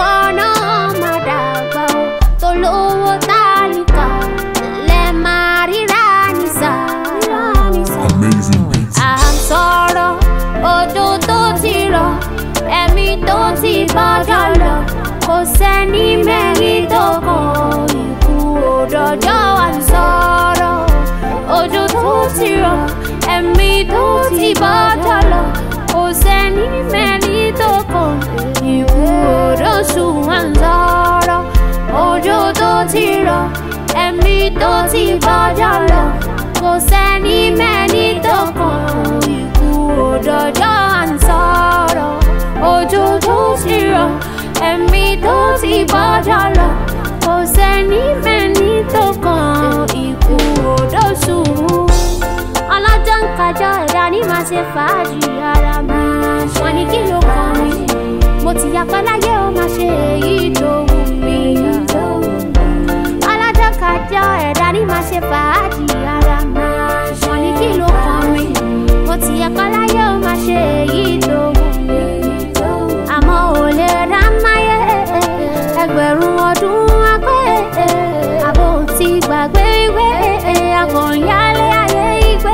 náà máa dàgbà o tó lówó tálíkà lẹ máa ríra ní sáà Amazing beats. à ń sọ̀rọ̀ odò tó ti rọ̀ ẹ̀mí tó ti bọ́jọ́ lọ kò sẹ́ni mẹ́rin tó kàn ikú òdòjọ́ à ń sọ̀rọ̀ odò tó ti rọ̀ ẹ̀mí tó ti bọ́jọ́ lọ kò sẹ́ni mẹ́rin tó kàn ikú òdòṣù à ń sọ̀rọ̀ odò tó ti rọ̀ ẹ̀mí tó ti bọ́jọ́ lọ kò sẹ́ni mẹ́ni tó kàn ikú òdòjọ́ à ń sọ̀rọ̀ òjò tó ti rọ̀ ẹ̀mí tó ti bọ́jọ́ lọ kò sẹ́ni mẹ́ni tó kàn ikú òdòṣù ọlọ́jọ́ ń kájọ ẹ̀dá ní máa ṣe fàájì ara mi wọ́n ní kí ló kàn mí mo ti yapa láyé ó máa ṣe èyí tó wù mí ọlọ́jọ́ kájọ ẹ̀dá ní máa ṣe fàájì ara mi wọ́n ní kí ló kàn mí mo ti yapa láyé ó máa ṣe èyí tó wù mí àmọ́ ò lè rà máyé ẹgbẹ̀rún ọdún apẹ́ àbò tí gbàgbé ìwé akọ̀nyálé ayé ìgbé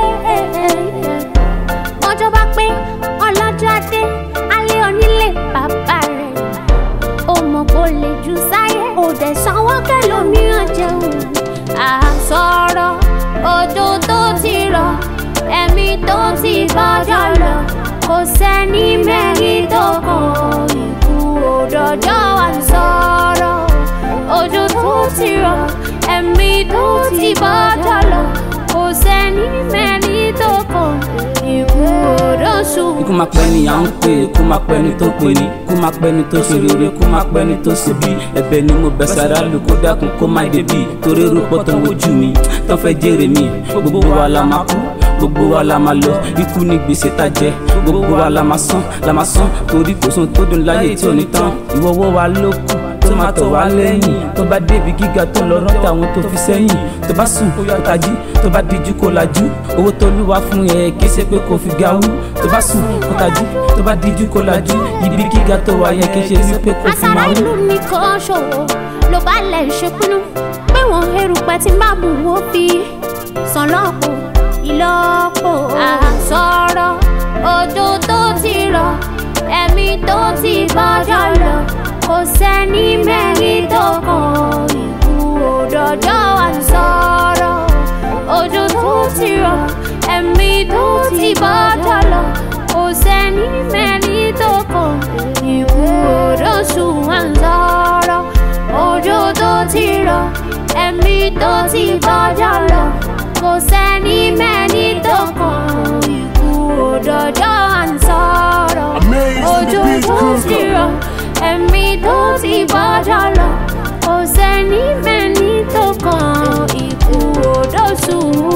ọjọ́ bá pé ọlọ́jọ́ dé alẹ́ onílé bàbá rẹ̀ ó mọ̀ kó lè jù sáyé ó dẹ̀ sanwó kẹlòmíràn jẹun àsọ̀rọ̀ odò tó ti rọ̀ ẹ̀mí tó ti bọ́jọ́ lọ kò sẹ́ni mẹ́rin tó kàn ikú òdòjọ́ à ń sọ̀rọ̀ odò tó ti rọ̀ ẹ̀mí tó ti bọ́jọ́ lọ kò sẹ́ni mẹ́rin tó kàn ikú òdòṣù. ikú máa pẹ́ ni à ń pè é kó máa pẹ́ ni tó pè ní kó máa pẹ́ ni tó ṣe rere kó máa pẹ́ ni tó ṣe bí ẹ̀bẹ̀ ni mo bẹ̀ sára lù kó dákun kó má débi torí rúpọ̀ tó ń wojú mi tó fẹ́ jèrè mi gbogbo wa la máa kú gbogbo wa la máa lọ ikú ní gbèsè tá jẹ gbogbo wa la máa san la máa san torí kò sóhun tó dùn láyé tí ò ní tán ìwọ́wọ́ wa ló kù tó máa tọ̀ wá lẹ́yìn tó bá débi gíga tó lọ rántí àwọn tó fi sẹ́yìn tó bá sùn kó tají tó bá díjú kó lajú owó tó lúwa fún ẹ kì í ṣe pé kò fi ga wú tó bá sùn kó tají tó bá díjú kó lajú ibi gíga tó wà yẹn kì í ṣe wípé kò fi àsárá máa wú. ìlú nìkan ṣòwò ló bá lẹ̀ ṣèpinnu pé wọ́n erùpẹ̀ tí má mú wó fi sàn lọ́pọ̀ ìlọ́pọ̀ àsọ̀rọ̀ odò tó ti rọ̀ ẹ̀mí tó ti bọ́jọ́ lọ kò sẹ́ni mẹ́rin tó kàn ikú òdòjọ́ à ń sọ̀rọ̀ odò tó ti rọ̀ ẹ̀mí tó ti bọ́jọ́ lọ kò sẹ́ni mẹ́rin tó kàn ikú òdòṣù à ń sọ̀rọ̀ òjò tó ti rọ̀ ẹ̀mí tó ti bọ́jọ́ lọ kò sẹ́ni mẹ́rin tó kàn ikú òdòjọ́ à ń sọ̀rọ̀ Amazing òjò beats, tó Cruise ti rọ̀ ẹ̀mí tó ti bọ́jọ́ lọ kò sẹ́ni mẹ́rin tó kàn ikú òdòṣù.